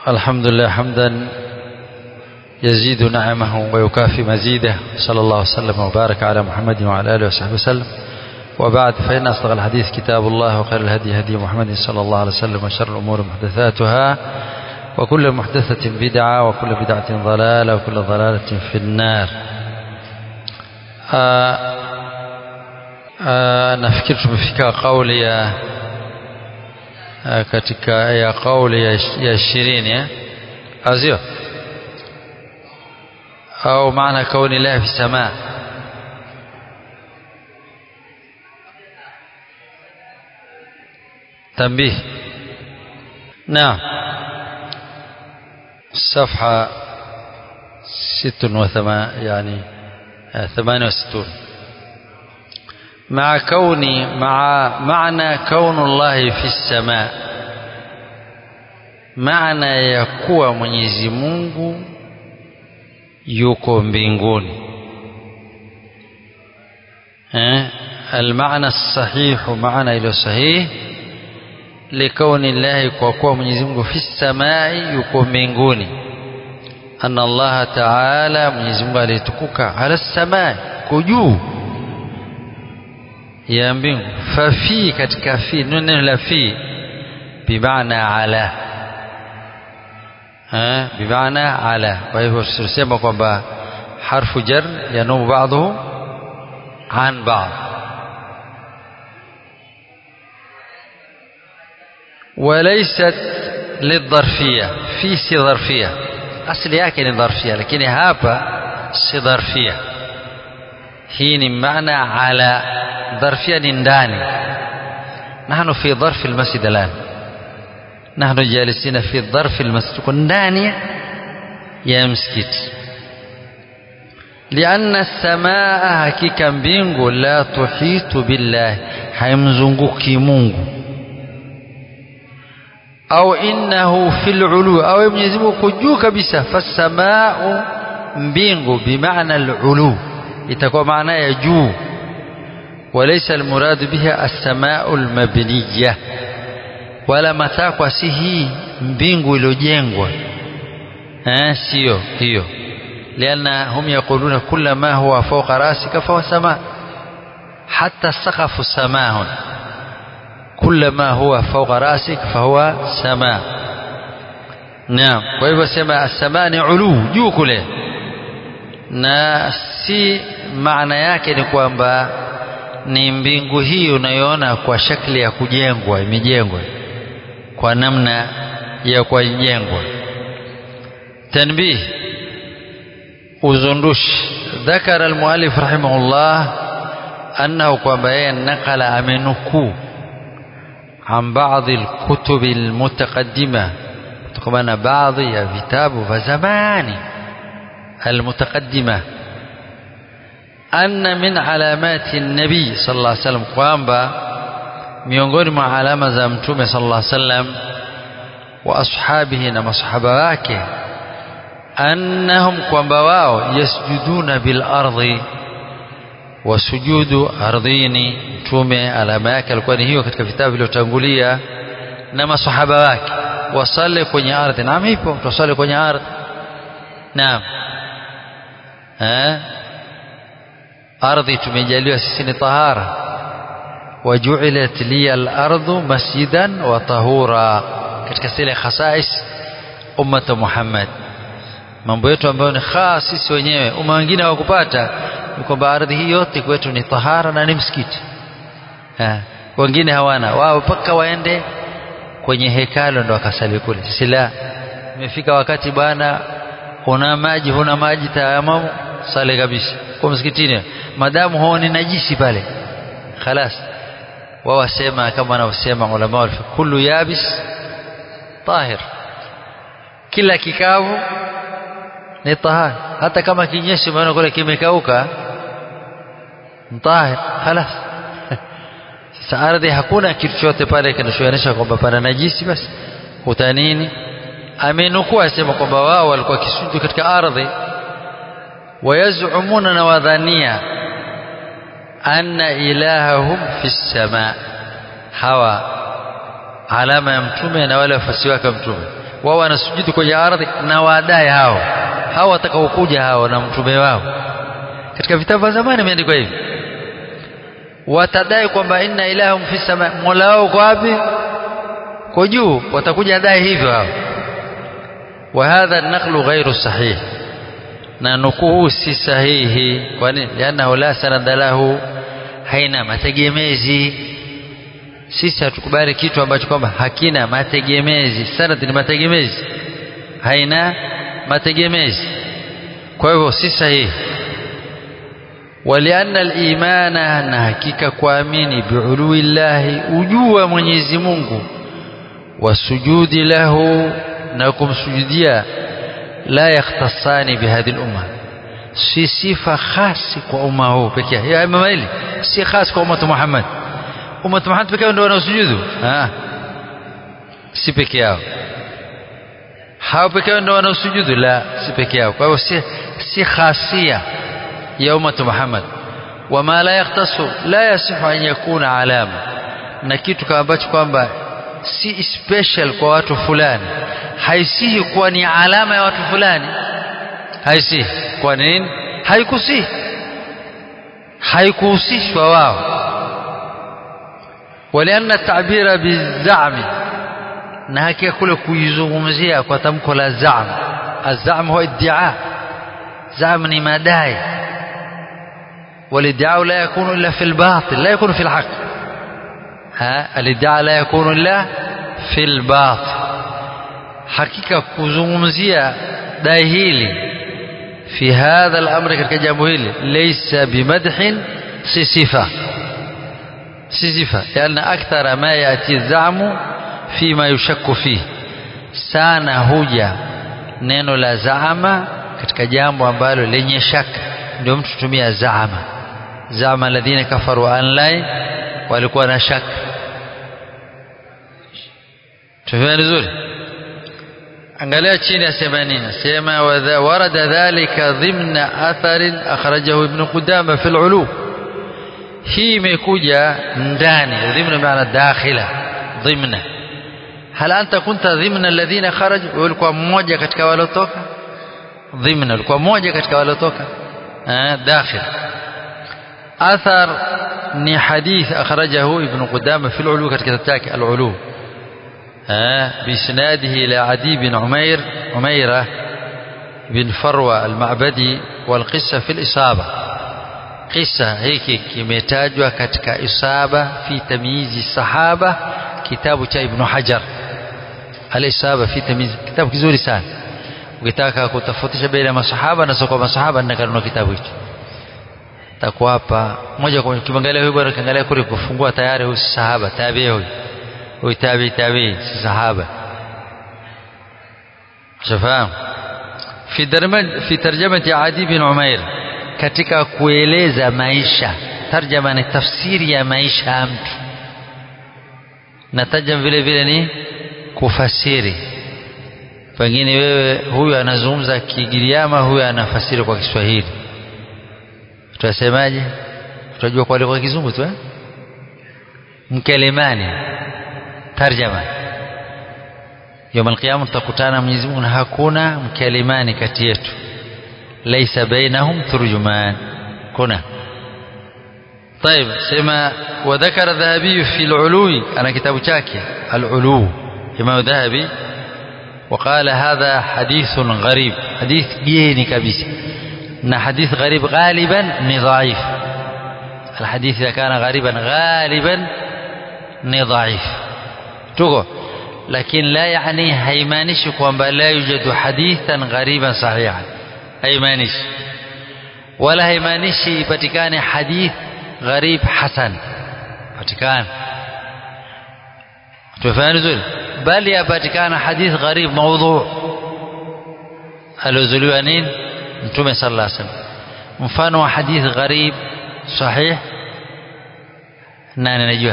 الحمد لله حمدا يزيد نعمه ويكافي مزيده صلى الله وسلم وبارك على محمد وعلى آله وصحبه وسلم وبعد فإن أصدق الحديث كتاب الله وخير الهدي هدي محمد صلى الله عليه وسلم وشر الأمور محدثاتها وكل محدثة بدعة وكل بدعة ضلالة وكل ضلالة في النار آآ آآ nafikiri tumefika kauli ya katika ya kauli ya ishirini eh? azio au maana kauni lahi fi samaa تنبيه نعم صفحة ست وثمان يعني ثمانية وستون مع كون مع معنى كون الله في السماء معنى ya kuwa Mwenyezi Mungu yuko mbinguni eh المعنى الصحيح معنى ilo sahih likauni llahi kwa kuwa Mwenyezi Mungu fi samai yuko mbinguni anna Allah Ta'ala Mwenyezi Mungu alitukuka ala samai kujuu ya mbingu fafi katika fi neno la fi bimaana ala ha bimaana ala kwa hivyo tunasema kwamba harfu jar yanumu baadhu an baadhi وليست للظرفية في سي ظرفية أصل yake ni ظرفية lakini hapa si ظرفية hii ni maana ala ظرفية ni ndani نحن في ظرف المسجد الآن نحن جالسين في ظرف المسجد ndani ya msikiti لأن السماء hakika mbingu la tuhitu billahi haimzunguki Mungu au innahu fil ulu au Mwenyezi Mungu kujuu kabisa fasamau mbingu bimaana al-ulu itakuwa maana ya juu وليس المراد بها السماء المبنية ولا matakwa si hii mbingu iliyojengwa eh sio hiyo لأن هم يقولون كل ما هو فوق رأسك فهو سماء حتى السقف سماء كل ما هو فوق رأسك فهو سماء نعم kwa hivyo sema as-samaa ni ulu juu kule na si maana yake ni kwamba ni mbingu hii unayoona kwa shakli ya kujengwa imejengwa kwa namna ya kujengwa tanbih uzundushi ذكر المؤلف رحمه الله أنه kwamba yeye nakala amenukuu عن بعض الكتب المتقدمة كمان بعض يا كتاب وزمان المتقدمة أن من علامات النبي صلى الله عليه وسلم kwamba miongoni mwa alama za mtume sallallahu alaihi wasallam wa ashabihi na masahaba wake annahum kwamba wao yasjuduna bil ardi wasujudu ardhini mtume alama yake alikuwa ni hiyo katika vitabu vilivyotangulia na masahaba wake wasale kwenye ardhi naam ipo tusale kwenye ardhi naam eh ardhi tumejaliwa sisi ni tahara waju'ilat liya al-ardu masjidan wa tahura katika zile khasais ummata Muhammad mambo yetu ambayo ni khas sisi wenyewe umma wengine hawakupata ni kwamba ardhi hii yote kwetu ni tahara na ni msikiti ha. wengine hawana wao mpaka waende kwenye hekalo ndo wakasali kule sisi la imefika wakati bwana huna maji huna maji tayamamu sale kabisa kwa msikitini madamu huoni najisi pale خلاص wao wasema kama wanavyosema ulama kullu yabis tahir kila kikavu ni tahara hata kama kinyesi maana kule kimekauka mtahir خلاص sasa ardhi hakuna kitu chote pale kinachoonyesha kwamba pana najisi basi utanini amenukua asema kwamba wao walikuwa kisujudu katika ardhi wayazumuna na wadhania anna ilahahum fi sama hawa alama ya mtume na wale wafasi wake mtume wao wanasujudu kwenye ardhi na wadai hao hao watakaokuja hao na mtume wao katika vitabu vya zamani imeandikwa hivi watadai kwamba inna ilahum fi sama mola wao uko wapi kwa juu watakuja dai hivyo hao wa hadha an-naqlu ghairu sahih na nukuu si sahihi kwani lianahu la sanada lahu haina mategemezi sisi hatukubali kitu ambacho kwamba hakina mategemezi sanad ni mategemezi haina mategemezi kwa hivyo si sahihi walianna al-imana na hakika kuamini biului llahi ujua Mwenyezi Mungu wasujudi lahu na kumsujudia la yakhtasani bihadhi al-umma si sifa khasi kwa umma huu pekee yake ya imam hili si khas kwa umma Muhammad umma Muhammad pekee ndio wanaosujudu ah si pekee yao hao pekee ndio wanaosujudu la si pekee yao kwa hiyo si si khasia ya umma Muhammad wama la yakhtasu la yasihu an yakuna alama na kitu kama ambacho kwamba si special kwa watu fulani haisihi kuwa ni alama ya watu fulani haisihi kwa nini haikusihi haikuhusishwa wao walianna tabira bizami na hakika kule kuizungumzia kwa tamko la zam azam huwa iddia zam ni madai والادعاء لا يكون الا في الباطل لا يكون في الحق ها الادعاء لا يكون الا في الباطل hakika kuzungumzia dai hili fi hadha al-amr katika jambo hili laysa bimadhin si sifa si sifa yana akthara ma yati zamu fima yushakku fi sana huja neno la zaama katika jambo ambalo lenye shaka ndio mtu tumia zaama zaama alladhina kafaru an la walikuwa na shaka tumeona vizuri angalia chini asema nini asema warada dhalika dhimna atharin akhrajahu ibn qudama fi al-ulu hii imekuja ndani dhimna maana dakhila dhimna hal anta kunta dhimna alladhina kharaju ulikuwa mmoja katika walotoka dhimna ulikuwa mmoja katika walotoka dakhil athar ni hadith akhrajahu ibn qudama fi al-ulu katika kitabu al-ulu بإسناده إلى عدي بن عمير عميرة بن فروة المعبدي والقصة في الإصابة قصة هيك كميتاجوا كتك إصابة في تمييز الصحابة كتاب ابن حجر الإصابة في تمييز كتاب كزوري سان ukitaka kutofautisha baina ya masahaba na sio kwa masahaba na kanunua kitabu hicho takuwa hapa moja kwa moja kimwangalia huyu bwana kiangalia kule kufungua tayari huyu sahaba tabii huyu وتابع تابعين صحابة شفاهم في درمج في ترجمة عدي بن عمير katika kueleza maisha tarjama ni tafsiri ya maisha ya mtu na tarjama vile vile ni kufasiri pengine wewe huyu anazungumza Kigiriama huyu anafasiri kwa Kiswahili tutasemaje tutajua kwa lugha ya kizungu tu eh mkelemani tarjama يوم القيامة tutakutana Mwenyezi Mungu na hakuna mkalimani kati yetu laysa bainahum turjuman kuna طيب سما وذكر الذهبي في العلو أنا كتاب شاكي العلو إمام ذهبي وقال هذا حديث غريب حديث جيني كبيس إن حديث غريب غالبا ضعيف الحديث إذا كان غريبا غالبا ضعيف tuko lakini la yani haimaanishi kwamba la yujadu hadithan ghariban sahihan haimaanishi wala haimaanishi ipatikane hadith gharib hasan patikana tufahamu vizuri bali yapatikana hadith gharib maudhu aliozuliwa nini mtume sallallahu alaihi wasallam mfano wa hadith gharib sahih nani anajua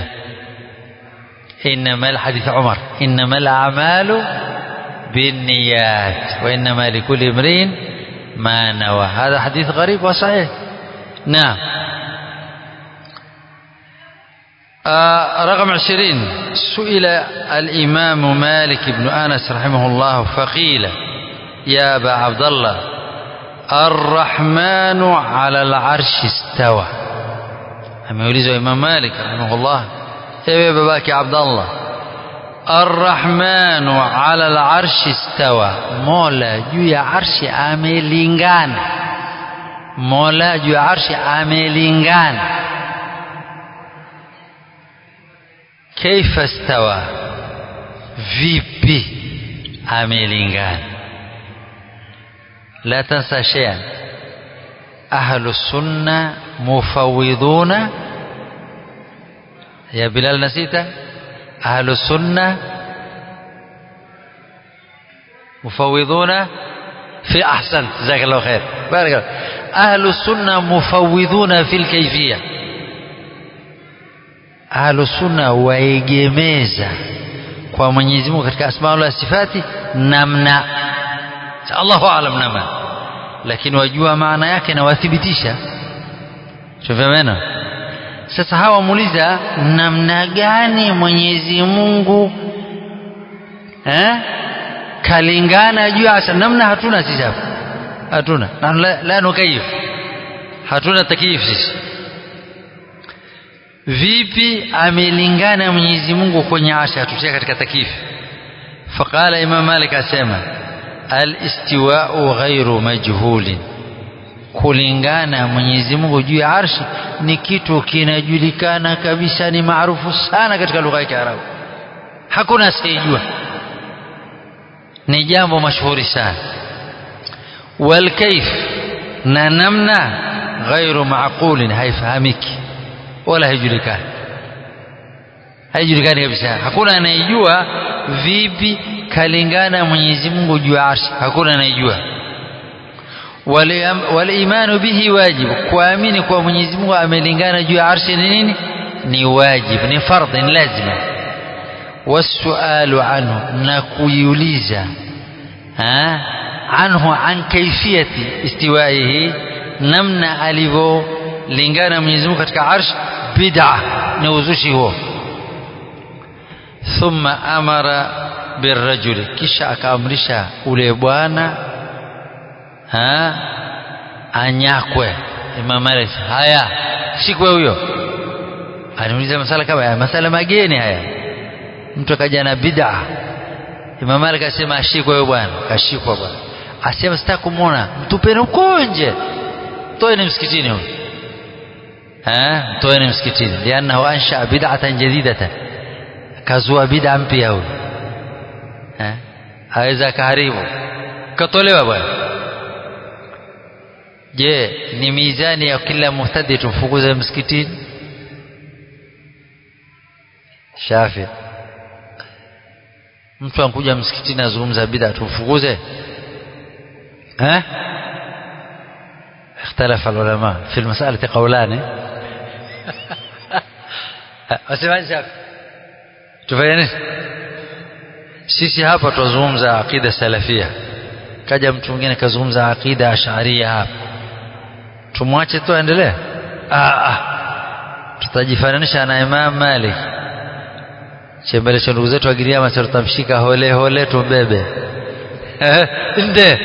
إنما الحديث عمر إنما الأعمال بالنيات وإنما لكل امرئ ما نوى هذا حديث غريب وصحيح نعم آه رقم عشرين سئل الإمام مالك بن أنس رحمه الله فقيل يا أبا عبد الله الرحمن على العرش استوى ameulizwa Imam Malik rahimahullah ewe babake Abdallah Arrahmanu ala al-arshi istawa Mola juu ya arshi amelingana Mola juu ya arshi amelingana Kaifa istawa vipi amelingana la tansa shay'an أهل السنة مفوضون يا بلال نسيت أهل السنة مفوضون في أحسنت جزاك الله خير بارك الله أهل السنة مفوضون في الكيفية أهل السنة waegemeza kwa Mwenyezi Mungu katika asma wa sifati namna Allahu aalam namna lakini wajua maana yake na wathibitisha tufahamena sasa hawa muuliza namna gani Mwenyezi Mungu eh kalingana juu ya namna hatuna sisi hapa hatuna la, la nukayif hatuna takif sisi vipi amelingana Mwenyezi Mungu kwenye asha hatutia katika takif faqala Imam Malik asema al-istiwa'u ghairu majhulin kulingana Mwenyezi Mungu juu ya arshi ni kitu kinajulikana kabisa ni maarufu sana katika lugha ya Kiarabu hakuna asiyejua ni jambo mashuhuri sana wal kaif na namna ghairu maaqulin haifahamiki wala haijulikani haijulikani kabisa hakuna anayejua vipi kalingana Mwenyezi Mungu juu ya arshi hakuna anayejua walimanu bihi wajibu kuamini kwa Mwenyezi Mungu amelingana juu ya arshi ni nini ni wajibu ni fardhi ni lazima wasualu anhu na kuiuliza anhu an kaifiyati istiwaihi namna alivyolingana Mwenyezi Mungu katika arshi bid'a ni uzushi huo thumma amara birrajuli kisha akaamrisha ule bwana anyakwe Imam Malik haya shikwe huyo aniuliza masala kama haya masala mageni haya mtu akaja na bid'a Imam Malik asema ashikwe huyo bwana kashikwa bwana asema sitaki kumuona mtupeni huko nje toeni msikitini huyo eh toeni msikitini lianahu ansha bid'atan jadidatan kazua bid'a mpya huyo eh aweza kaharibu katolewa bwana je ni mizani ya kila muhtadi tumfukuze msikitini shafi mtu ankuja msikitini azungumza bid'a tumfukuze eh اختلف العلماء في المسألة قولان wasemaje shafi tufanye nini sisi hapa tuzungumza aqida salafia kaja mtu mwingine kazungumza aqida ash'ariyya hapa tumwache tu aendelee ah ah tutajifananisha na Imam Malik chembele cha ndugu zetu agiriama tutamshika hole hole tumbebe nde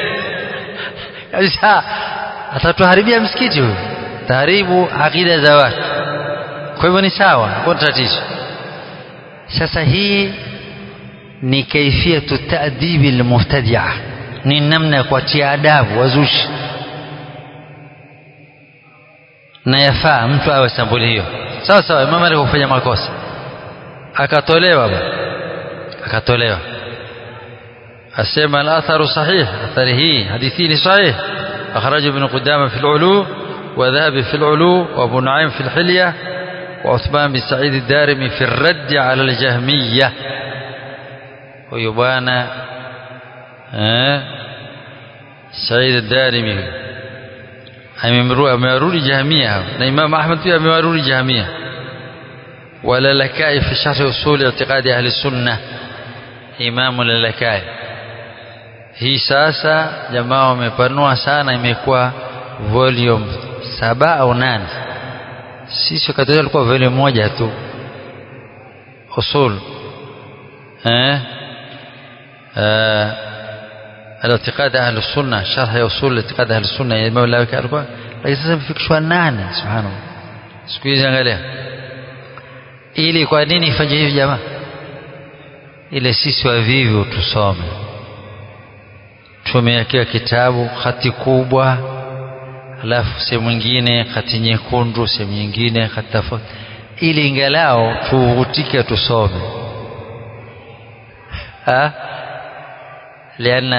kabisa atatuharibia msikiti huyu taharibu aqida za watu kwa hivyo ni sawa hakuna tatizo sasa hii ni kaifiyatu ta'dibi almubtadi'a ni namna ya kuatia adabu wazushi na yafaa mtu awe sambuli hiyo sawa sawa Imam Malik kufanya makosa akatolewa bwana akatolewa asema al-atharu sahih athari hii hadithi ni sahih أخرج ابن قدامة في العلو وذهب في العلو وأبو نعيم في الحلية وعثمان بن سعيد الدارمي في الرد على الجهمية ويبانا آه سعيد الدارمي amewarudi jahmia na Imam Ahmad pia amewarudi jahmia wala lakai fi sharh usul i'tiqadi ahli sunnah Imam lalakai hii sasa jamaa wamepanua sana imekuwa volume saba au nane sisi wakati alikuwa volume moja tu usul eh الاعتقاد أهل السنة شرح أصول الاعتقاد أهل السنة ya Imam Lawi alikuwa lakini sasa imefikishwa nane subhanallah siku hizi angalia ili kwa nini ifanye hivi jamaa ile sisi wavivu tusome tumewekewa kitabu hati kubwa alafu sehemu nyingine hati nyekundu sehemu nyingine hati tofauti ili ingalao tuvutike tusome ha لأن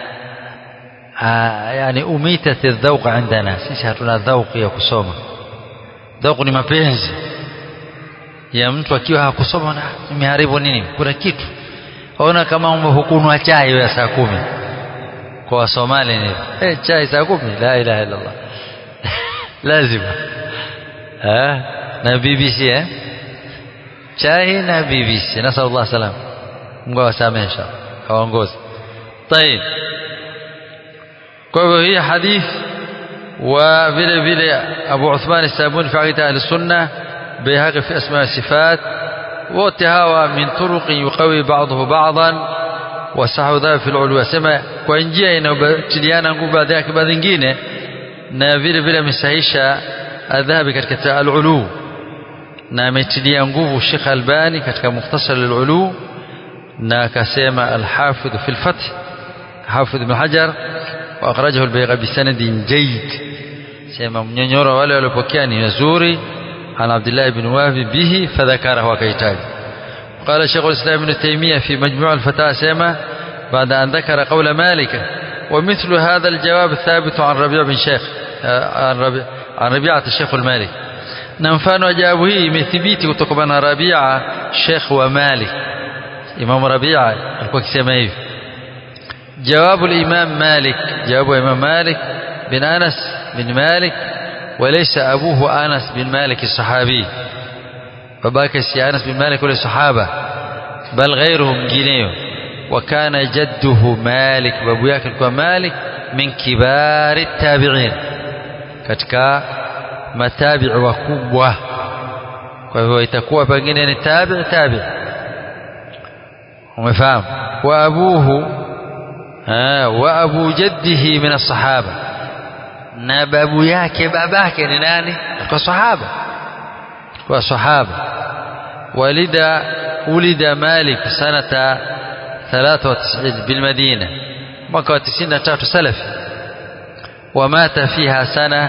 آه يعني أميتت الذوق عندنا sisi hatuna dhauq ya kusoma dhauq ni mapenzi ya mtu akiwa hakusoma na nimeharibu nini kuna kitu ona kama umehukunwa chai ya saa kumi kwa wasomali ni eh chai saa kumi la ilaha illa Allah lazima eh na BBC eh chai na BBC nasallallahu salam Mungu awasamehe inshallah awaongoze طيب kwa hivyo hii hadith wa vile vile Abu Uthman As-Sabuni fi aqida al-Sunnah Bayhaqi fi asma sifat wote hawa min turuq yuqawi ba'dahu ba'dan wa sahu dha fi al-ulwa sema kwa njia inayotiliana nguvu baadhi yake baadhi nyingine na vile vile amesahisha adhabi katika al-ulu na ametilia nguvu Sheikh Albani katika mukhtasar al-ulu na akasema al-Hafidh fi al-Fath حافظ بن حجر وأخرجه البيغة بسند جيد سيما منينيورا ولا ولبكيان يزوري عن عبد الله بن وهب به فذكره وكيتاج قال شيخ الإسلام ابن تيمية في مجموع الفتاة سيما بعد أن ذكر قول مالك ومثل هذا الجواب ثابت عن ربيع بن شيخ عن, ربيع عن ربيعة الشيخ المالك نمفان وجابه مثبيتي كتكبنا ربيعة شيخ ومالك إمام ربيعة الكوكي سيما جواب الإمام مالك جواب الإمام مالك بن أنس بن مالك وليس أبوه أنس بن مالك الصحابي فباك أنس بن مالك ولا صحابة بل غيرهم جنيه وكان جده مالك بابو ياكل مالك من كبار التابعين katika matabi'i wakubwa kwa hivyo itakuwa pengine ni tabi' tabi' umefahamu wa abuhu wa abu jaddihi min as-sahaba na babu yake babake ni nani kwa sahaba kwa sahaba walida ulida malik sanata 93 بالمدينه mwaka wa 93 salafi ومات فيها سنه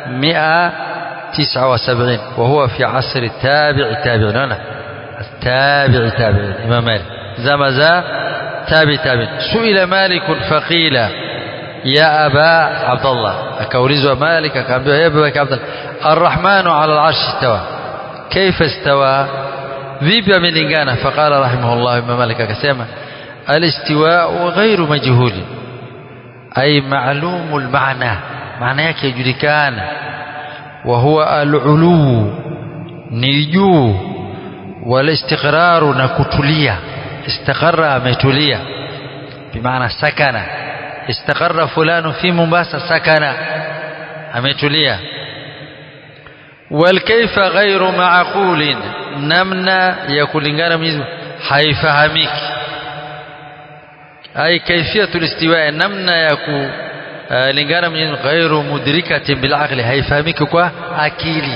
179 وهو في عصر التابع التابعين التابع التابعين امام مالك زمزا تابع تابع سئل مالك فقيل يا أبا عبد الله أكوريزوا مالك أكامبيا يا أبا عبد الله الرحمن على العرش استوى كيف استوى vipi amelingana faqala rahimahullah imam malik akasema alistiwa'u ghairu majhuli ay ma'lumul ma'na maana yake yajulikana wa huwa al-ulu ni juu wal istiqraru na kutulia استقر ametulia bimaana sakana istaqarra fulanu fi Mombasa sakana ametulia wal kayfa ghairu ma'qulin namna ya kulingana Mwenyezi haifahamiki ai kayfiyatul istiwa namna ya kulingana Mwenyezi ghairu mudrikatin bil aqli haifahamiki kwa akili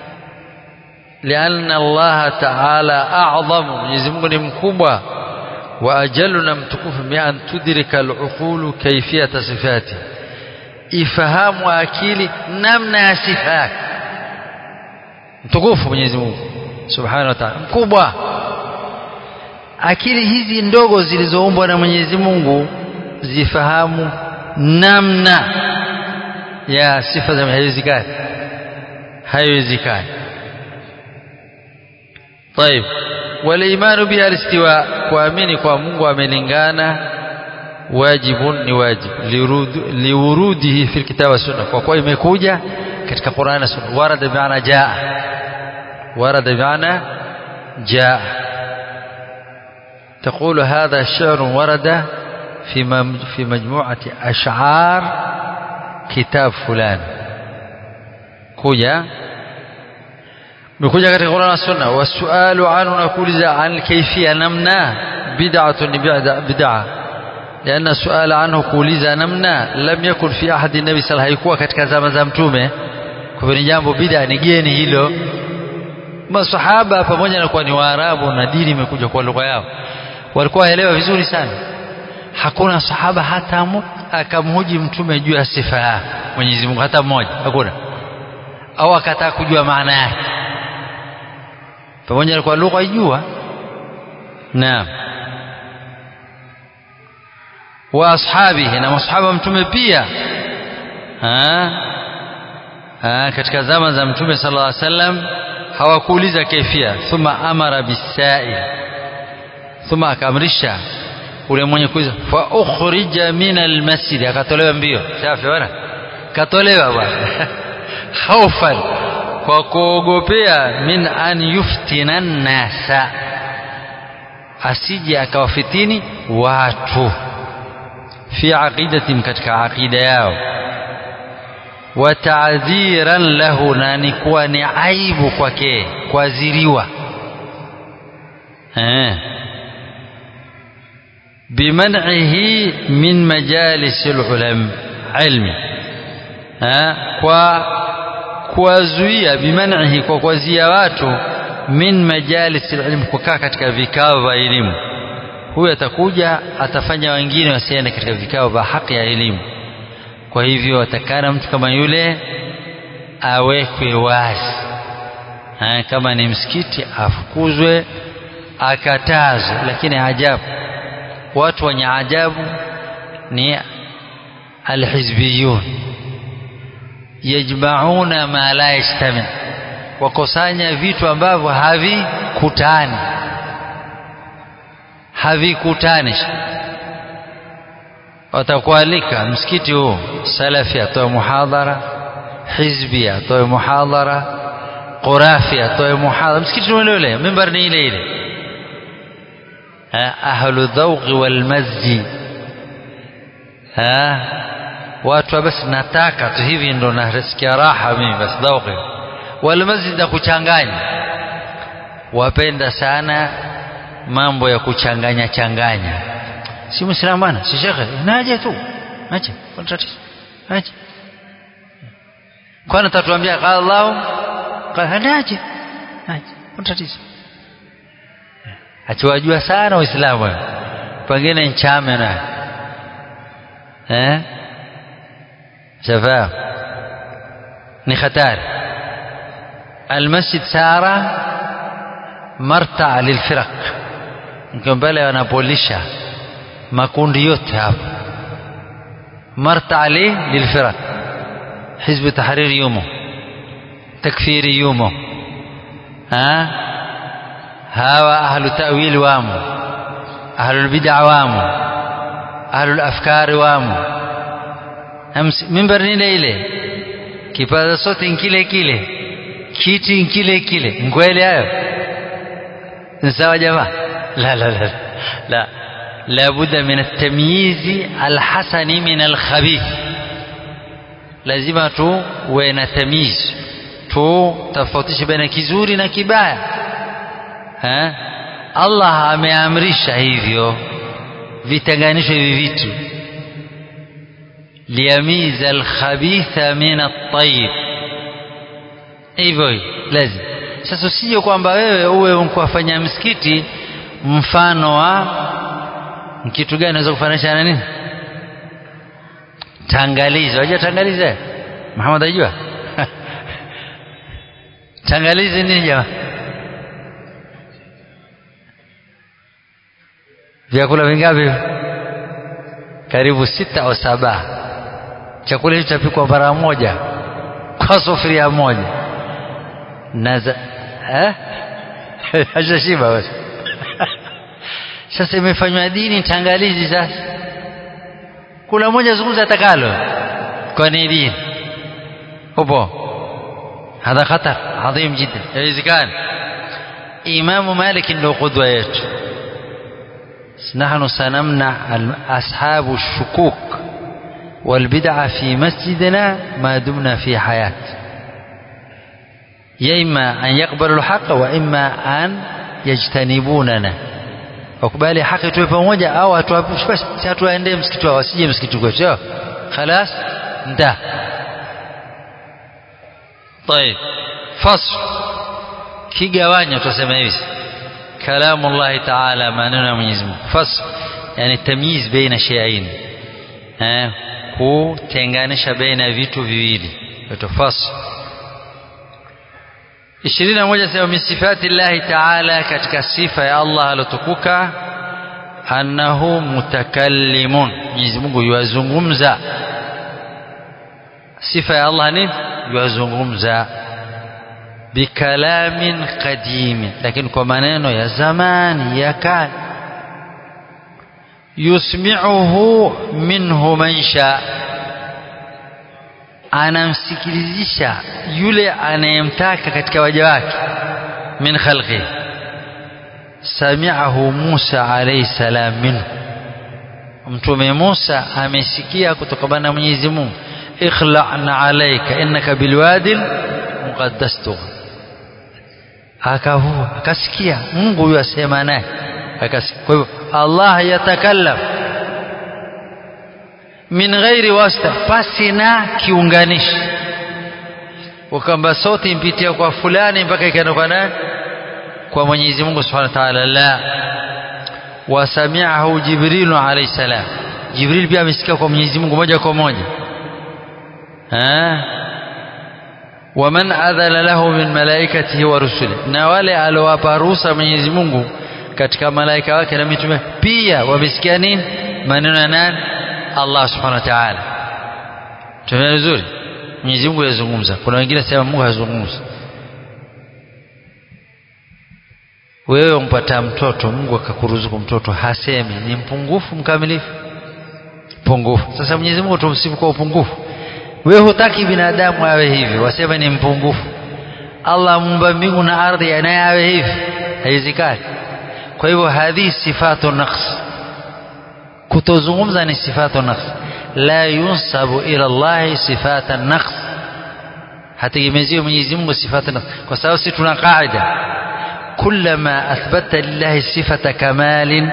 لأن الله تعالى أعظم Mwenyezi Mungu ni mkubwa وأجل na mtukufu بأن تدرك العقول كيفية صفاته ifahamu akili namna ya sifa yake mtukufu Mwenyezi Mungu Subhanahu wa Ta'ala mkubwa akili hizi ndogo zilizoumbwa na Mwenyezi Mungu zifahamu namna ya sifa za haiwezekani haiwezekani طيب والايمان بها الاستواء kuamini kwa Mungu amelingana wajibun ni wajib liurudihi fi alkitab wa sunna kwa kuwa imekuja katika Qur'an na sunna warada bi'ana jaa warada bi'ana jaa تقول هذا شعر ورد في في مجموعة أشعار كتاب فلان كوجا mekuja katika Qur'an na Sunna wasualu anhu nakuuliza an kayfiyya namna bid'atun bid'a bid'a لأن السؤال عنه kuuliza namna lam yakun fi ahadi nabi sallallahu haikuwa katika zama za mtume kwa hivyo ni jambo bid'a ni geni hilo masahaba pamoja na kuwa ni waarabu na dini imekuja kwa lugha yao walikuwa waelewa vizuri sana hakuna sahaba hata akamhoji mtume juu ya sifa ya Mwenyezi Mungu hata mmoja hakuna au akataka kujua maana yake pamoja na kwa lugha ijua naam wa ashabihi na masahaba mtume pia ha? Ha, katika zama za mtume sallallahu alaihi wasallam hawakuuliza kaifia thumma amara bisail thumma akamrisha ule mwenye kuuliza fa ukhrija min almasjid akatolewa mbio safi bwana katolewa bwana khaufan kwa kuogopea min an yuftina nnasa asije akawafitini watu fi aqidatim katika aqida yao wa ta'dhiran lahu na ni kuwa ni aibu kwake kuadhiriwa eh biman'ihi min majalis al-ulam ilmi eh kwa kuwazuia biman'ihi kwa kuwazuia watu min majalis al-ilm kukaa katika vikao vya elimu huyu atakuja atafanya wengine wasiende katika vikao vya haki ya elimu kwa hivyo atakana mtu kama yule awekwe wazi ha, kama ni msikiti afukuzwe akatazwe lakini ajabu watu wenye ajabu ni alhizbiyun yajmauna ma la yajtami wakusanya vitu ambavyo havikutani havikutani watakualika msikiti huu salafi atoe muhadhara hizbi atoe muhadhara qurafi atoe muhadhara msikiti ule ule mimbar ni ile ile ahlu dhauqi wal mazji watu basi nataka tu hivi ndo nasikia raha mimi basi dhauqi wal masjid na kuchanganya wapenda sana mambo ya kuchanganya changanya si muislamu bwana si shekhe naje tu acha kwa tatizo acha kwani tatuambia qala Allah qala naje acha kwa tatizo achiwajua sana waislamu pengine nchame na eh shafaam ni hatari المسجد سارة مرتع للفرق mbele wanapolisha makundi yote hapa marta li lilfiraq hizb tahrir yumo takfiri yumo ha hawa ahlu ta'wil wamo ahlu bid'a wamo ahlu afkari wamo mimbar ni ile ile kipaza sote kile kile kiti kile kile ngwele hayo ni sawa jamaa لا لا لا لا لابد من التمييز الحسن من الخبيث lazima tu uwe na tamiz tu tofautishe baina kizuri na kibaya ha? Allah ameamrisha hivyo vitenganishwe hivi vitu liyamiza alkhabitha min at-tayyib hivyo lazima sasa usije kwamba wewe uwe unkuwafanya msikiti mfano wa kitu gani unaweza kufananisha na nini tangalizi wajua tangalizi Muhammad ajua tangalizi nini jamaa vyakula vingapi karibu sita au saba chakula hicho chapikwa mara moja kwa sufuria moja na eh hajashiba basi sasa imefanywa dini tangalizi sasa kuna mmoja zungumza atakalo kwa ni dini upo hadha khatar adhim jiddan haiwezekani imamu malik ndio qudwa yetu نحن سنمنع أصحاب الشكوك والبدع في مسجدنا ما دمنا في حياة ya imma an yakbalu lhaqa wa imma an yajtanibunana wakubali haki tuwe pamoja au hatuwaendee msikiti wao wasije msikiti kwetu sio khalas nda طيب فصل kigawanya tutasema hivi kalamu llahi taala maneno ya mwenyezi mungu fasl yani tamyiz baina shayain eh kutenganisha baina ya vitu viwili inaitwa fasl ishirini na moja sema min sifati llahi taala katika sifa ya allah alotukuka annahu mutakallimun mwenyezi mungu yuwazungumza sifa ya allah ni yuwazungumza bikalamin qadimin lakini kwa maneno ya zamani ya kale yusmi'uhu minhu man sha anamsikilizisha yule anayemtaka katika waja wake min khalqi sami'ahu Musa alayhi salam minhu mtume Musa amesikia kutokana na Mwenyezi Mungu ikhla'na alayka innaka bilwadil muqaddas tugha akavua akasikia Mungu huyo asema naye akasikia kwa hivyo Allah yatakallam min ghairi wasta pasi na kiunganishi ukamba sauti impitia kwa fulani mpaka ikaenda kwa nani kwa Mwenyezi Mungu Subhanahu wa Ta'ala la wasami'ahu Jibril alayhi salam Jibril pia amesikia kwa Mwenyezi Mungu moja kwa moja eh waman adhala lahu min malaikatihi wa rusuli na wale aliowapa ruhusa Mwenyezi Mungu katika malaika wake na mitume pia wamesikia nini maneno ya nani Allah subhanahu wa ta'ala tumeona vizuri Mwenyezi Mungu yazungumza kuna wengine sema Mungu hazungumzi wewe umpata mtoto Mungu akakuruzuku mtoto hasemi ni mpungufu mkamilifu pungufu sasa Mwenyezi Mungu tumsifu kwa upungufu wewe hutaki binadamu awe hivi wasema ni mpungufu Allah muumba mbingu na ardhi naye awe hivi haiwezekani kwa hivyo hadhi sifatu naqs kutozungumza ni sifatu naqs la yunsabu ila Allah sifata naqs hategemeziwe Mwenyezi Mungu sifatu naqs kwa sababu sisi tuna qaida كلما أثبت لله صفة كمال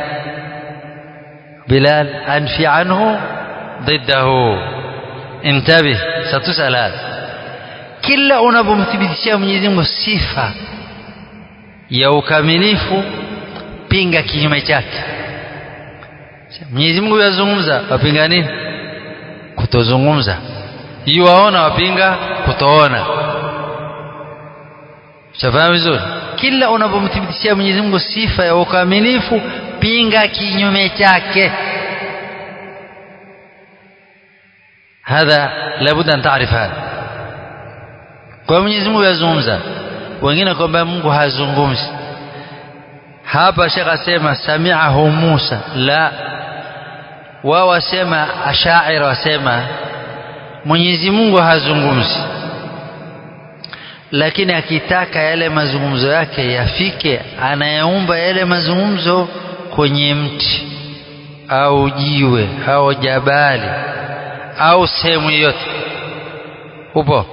بلال أنفي عنه ضده انتبه ستسأل هذا kila unapomthibitishia Mwenyezi Mungu sifa ya ukamilifu pinga kinyume chake Mwenyezi Mungu yazungumza wapinga nini kutozungumza yuwaona wapinga kutoona shafahamu vizuri kila unapomthibitishia Mwenyezi Mungu sifa ya ukamilifu pinga kinyume chake hadha labda an taarif hadha kwa Mwenyezi Mungu yazungumza wengine kwamba Mungu hazungumzi hapa Sheikh asema sami'ahu Musa la wao wasema ashaira wasema Mwenyezi Mungu hazungumzi lakini akitaka yale mazungumzo yake yafike anayaumba yale mazungumzo kwenye mti au jiwe au jabali au sehemu yoyote upo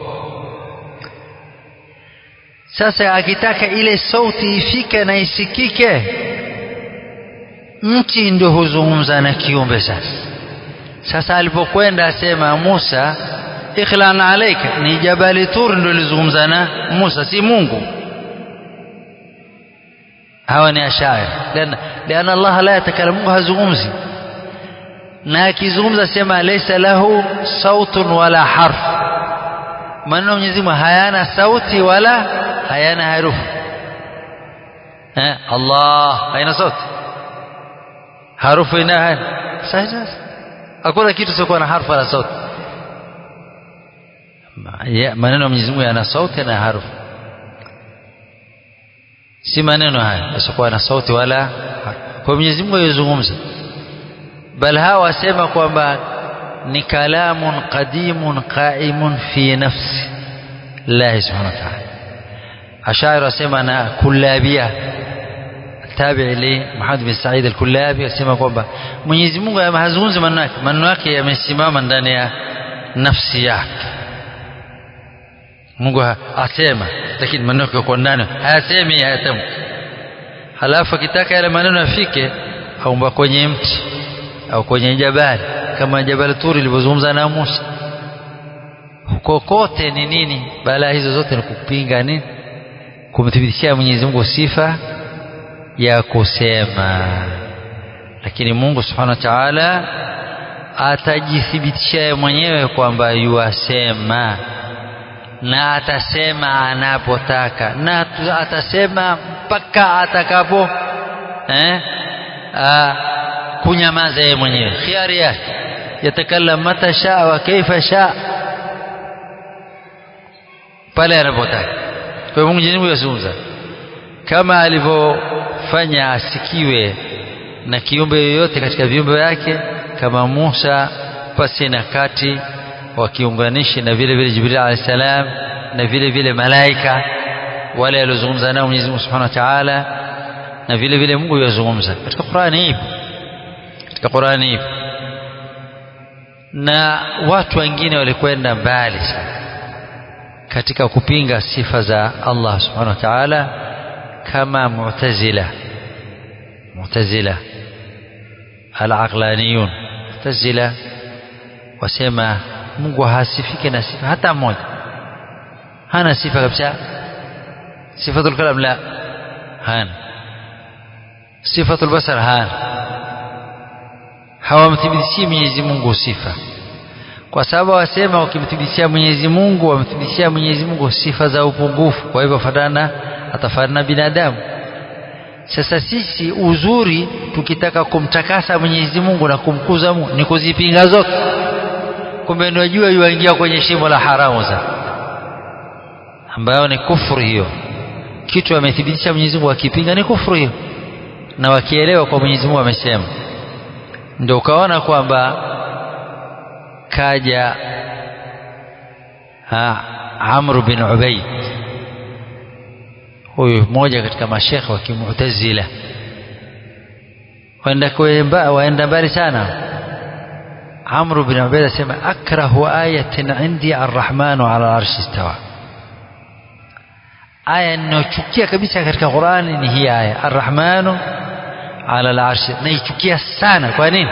sasa akitaka ile sauti ifike na isikike mti ndio huzungumza na kiumbe sasa sasa alipokwenda asema Musa ikhlan alaika ni jabali tur ndio lizungumza na Musa si Mungu hawa ni ashair lana lana Allah la yatakallamu Mungu hazungumzi na akizungumza sema laysa lahu sautun wala harf maneno Mwenyezi Mungu hayana sauti wala hayana harufu eh Allah haina sauti harufu ina sasa hakuna kitu sio na harfu wala sauti maneno ya Mwenyezi Mungu yana sauti na harufu si maneno haya yasiokuwa na sauti wala kwa Mwenyezi Mungu yazungumza bal hawa wasema kwamba ni kalamun qadimun qaimun fi nafsi Allah subhanahu wa ta'ala ashaira wasema na kullabia tabi li Muhammad bin Said al-Kullabi asema kwamba Mwenyezi Mungu hazungumzi maneno yake maneno yake yamesimama ndani ya nafsi yake Mungu asema lakini maneno yako ndani hayasemi hayatamki halafu akitaka yale maneno yafike aumba kwenye mti au kwenye jabali kama jabali turi lilivyozungumza na Musa kokote ni nini balaa hizo zote ni kupinga nini kumthibitishia Mwenyezi Mungu sifa ya kusema lakini Mungu Subhanahu wa Ta'ala atajithibitishia mwenyewe kwamba yuasema na atasema anapotaka na atasema mpaka atakapo eh, kunyamaza yeye mwenyewe khiari yake yatakallam mata shaa wa kaifa shaa pale anapotaka kwa hiyo Mwenyezi Mungu yazungumza kama alivyofanya asikiwe na kiumbe yoyote katika viumbe vyake kama Musa pasi na kati wakiunganishi na vile vile Jibril alayhi salam na vile vile malaika wale waliozungumza nao Mwenyezi Mungu Subhanahu wa Ta'ala na vile vile Mungu yazungumza katika Qur'ani ipo katika Qur'ani ipo na watu wengine walikwenda mbali sana katika kupinga sifa za Allah Subhanahu wa Ta'ala kama Mu'tazila Mu'tazila al-aqlaniyun Mu'tazila wasema Mungu hasifike na sifa hata moja hana sifa kabisa sifatul kalam la hana sifatul basar hana hawamthibitishii Mwenyezi Mungu sifa kwa sababu wasema wakimthibitishia Mwenyezi Mungu wamthibitishia Mwenyezi Mungu sifa za upungufu kwa hivyo fatana atafanana binadamu sasa sisi uzuri tukitaka kumtakasa Mwenyezi Mungu na kumkuza Mungu ni kuzipinga zote kumbe ndio jua yuingia kwenye shimo la haramu sasa ambayo ni kufuru hiyo kitu amethibitisha Mwenyezi Mungu akipinga ni kufuru hiyo na wakielewa kwa Mwenyezi Mungu amesema ndio ukaona kwamba kaja ha, Amr bin Ubaid huyu mmoja katika mashekhe wa Kimu'tazila waenda waenda mbali sana Amr bin Ubaid asema akrahu ayatin indi arrahmanu ala arshi istawa aya ninayochukia kabisa katika Qur'ani ni hii aya arrahmanu ala al-arshi naichukia sana kwa nini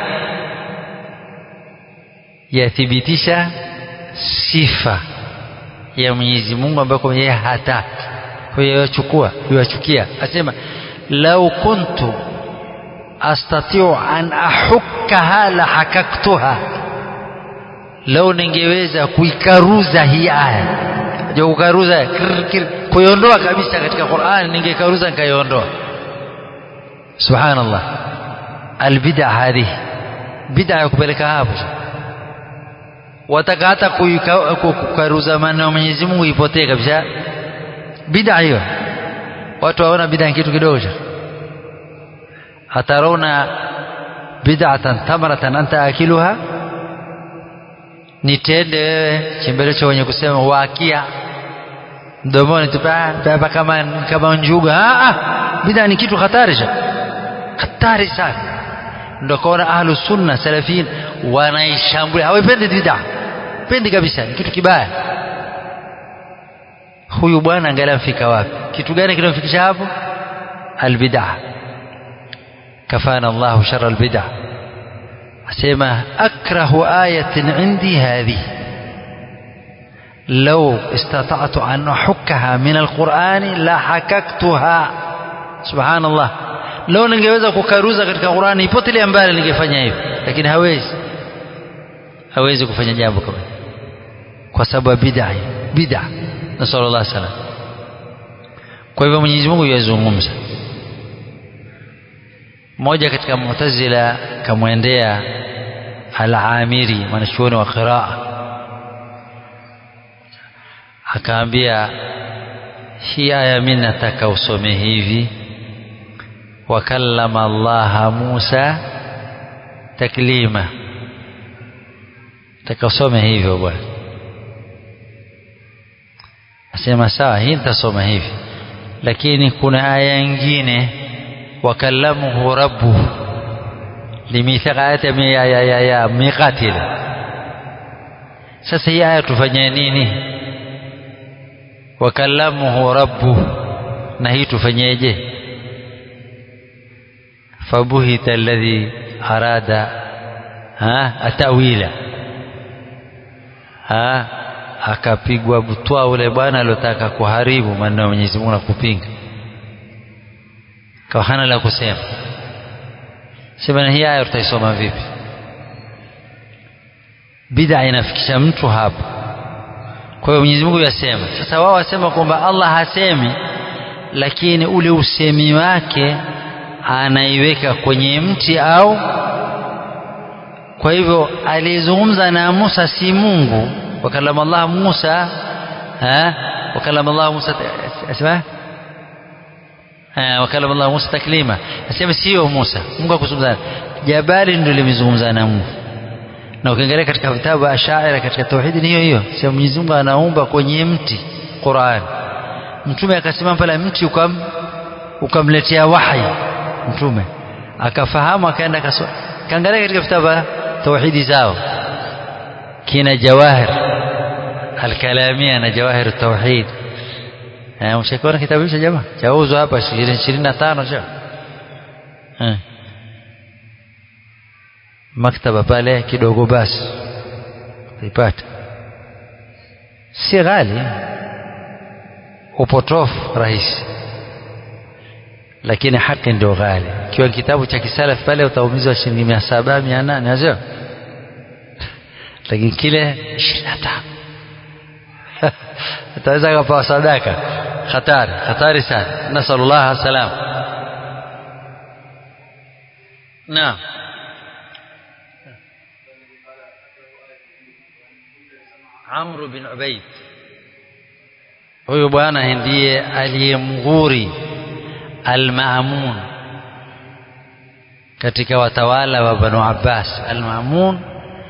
yathibitisha sifa ya Mwenyezi Mungu ambayo yeye hataki kwa hiyo yachukua yachukia asema lau kuntu astatiu an ahukkaha la hakaktuha lau ningeweza kuikaruza hii aya je kukaruza kuiondoa kabisa katika Qur'an ningekaruza nikaiondoa subhanallah albid'a hadhihi bid'a ya kupeleka hapo wataka hata kukaruza maneno ya Mwenyezi Mungu ipotee kabisa bid'a hiyo watu waona bid'a ni kitu kidogo atarauna bid'atan tamaratan anta akiluha nitende wewe chembelecho wenye kusema waakia mdomoni tupa kama kama njuga ah ah bid'a ni kitu hatari hatari sana ndio kaona ahlu sunna salafin wanaishambulia hawapendi bid'a pendi kabisa ni kitu kibaya huyu bwana angalia mfika wapi kitu gani kinamfikisha hapo albid'a kafana Allah shar albid'a asema akrahu ayatin indi hadhihi لو استطعت أن أحكها من القرآن لحككتها سبحان الله لو ningeweza kukaruza katika Qur'ani ipotelea mbali ningefanya hivyo lakini hawezi hawezi kufanya jambo kama kwa sababu bid'a bid'a nasallallahu alaihi wasallam kwa hivyo Mwenyezi Mungu yazungumza mmoja katika Mu'tazila kamwendea Al-Amiri mwanachuoni wa qiraa akaambia hii aya mimi nataka usome hivi wakallama Allah Musa taklima nataka usome hivyo bwana asema sawa hii nitasoma hivi lakini kuna aya nyingine wakallamuhu rabbuhu limithaka ayati ya ya ya, ya miqati sasa hii aya tufanye nini wakalamuhu rabbuhu na hii tufanyeje fabuhita alladhi arada ha atawila ha akapigwa butwa ule bwana aliotaka kuharibu maneno ya Mwenyezi Mungu na kupinga kwa hana la kusema sema na hii aya tutaisoma vipi bid'a inafikisha mtu hapo kwa hiyo Mwenyezi Mungu yasema sasa wao wasema kwamba Allah hasemi lakini ule usemi wake anaiweka kwenye mti au kwa hivyo aliyezungumza na Musa si Mungu wakalama Allah Musa ha wakalama Allah Musa asema wakalama Allah Musa taklima asema sio Musa Mungu akuzungumza jabali ndio limezungumza na Mungu na ukiangalia katika vitabu Ashaira katika tauhidi ni hiyo hiyo sema Mwenyezi Mungu anaumba kwenye mti Qur'an mtume akasimama pale mti ukam ukamletea wahi mtume akafahamu akaenda akasoma kaangalia katika vitabu tauhidi zao kina jawahir alkalamia na jawahir tauhid eh mshakiona kitabu hicho jamaa chauzwa hapa 25 cha eh maktaba pale kidogo basi utaipata si ghali upotofu rahisi lakini haki ndio ghali ikiwa kitabu cha kisalaf pale utaumizwa shilingi mia saba mia nane azio lakini kile ishirini na tano ataweza akapewa sadaka hatari hatari sana nasalullah salam naam Amru bin Ubaid huyu bwana ndiye aliyemghuri Al-Ma'mun katika watawala wa Banu Abbas Al-Ma'mun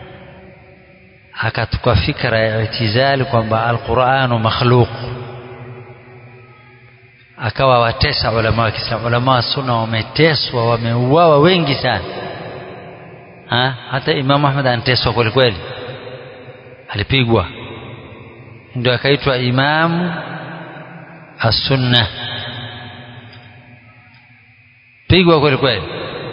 akatuka fikra ya itizali kwamba Al-Qur'anu makhluq akawa watesa ulama wa Kiislamu ulama wa sunna wameteswa wameuawa wengi sana ha? hata Imam Ahmad anateswa kweli kweli alipigwa ndio akaitwa imamu as-sunna pigwa kweli kweli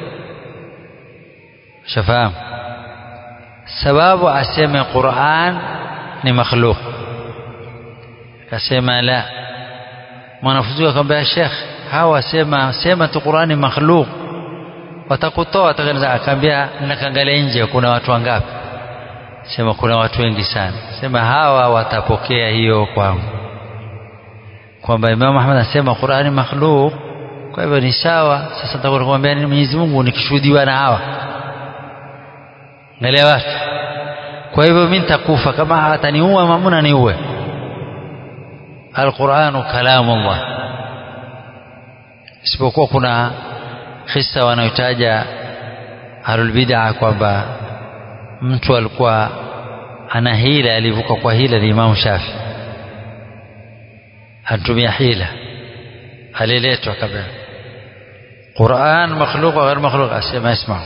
shafahamu sababu aseme Qur'an ni makhluq akasema la mwanafunzi akamwambia Sheikh hawa wasema sema tu Qur'an ni makhluq watakutoa atakanza akaambia nakaangalia nje kuna watu wangapi sema kuna watu wengi sana sema hawa watapokea hiyo kwangu kwamba Imam Ahmad anasema Qur'ani makhluq kwa hivyo ni sawa sasa nitakwenda kumwambia nini Mwenyezi Mungu nikishuhudiwa na hawa angalia watu kwa hivyo mimi nitakufa kama ataniua mamuna niue Al-Qur'anu kalamullah isipokuwa kuna kisa wanaotaja ahlul bid'ah kwamba mtu alikuwa ana hila alivuka kwa hila ni Imam Shafi anatumia hila aliletwa kabla Qur'an makhluq wa ghair makhluq asema اسمع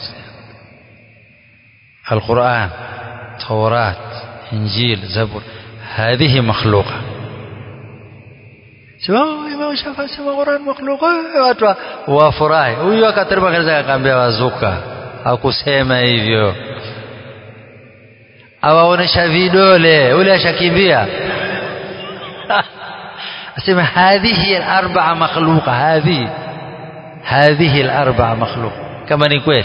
القرآن توراة إنجيل زبور هذه مخلوقة sema Imam Shafi sema Qur'an makhluq watu wafurahi huyu akateremka kanisa akaambia wazuka hakusema hivyo awaonesha vidole ule ashakimbia asema hadhihi al-arba'a makhluqa hadhihi hadhihi al-arba'a makhluq kama ni kweli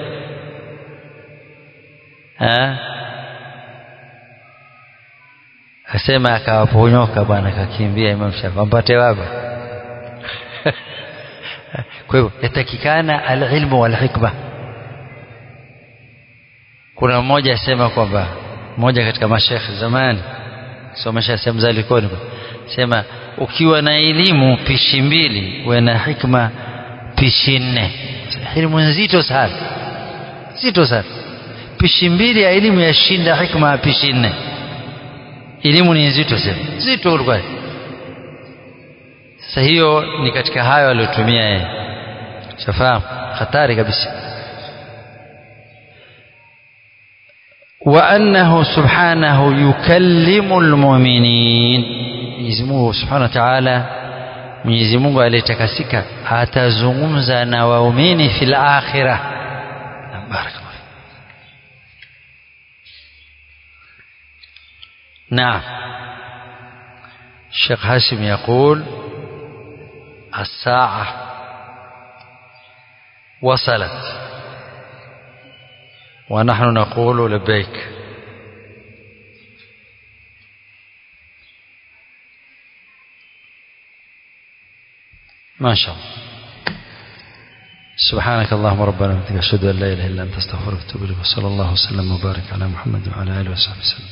asema akawaponyoka bwana akakimbia Imam Shafi ampate wapi kwa hivyo yatakikana al-ilmu wal-hikma kuna mmoja asema kwamba mmoja katika mashekhe zamani somesha sehemu za Likoni sema ukiwa na elimu pishi mbili uwe na hikma pishi nne elimu nzito sana nzito sana pishi mbili ya elimu yashinda hikma ya pishi nne elimu ni nzito sana nzito kwa sasa hiyo ni katika hayo aliyotumia yeye shafahamu hatari kabisa وأنه سبحانه يكلم المؤمنين Mwenyezi Mungu Subhanahu wa Ta'ala Mwenyezi Mungu aliyetakasika atazungumza na waumini fil akhirah barakallahu نعم الشيخ هاشم يقول الساعة وصلت ونحن نقول لبيك ما شاء الله سبحانك اللهم ربنا وبحمدك اشهد ان لا اله الا انت استغفرك واتوب اليك وصلى الله وسلم وبارك على محمد وعلى اله وصحبه وسلم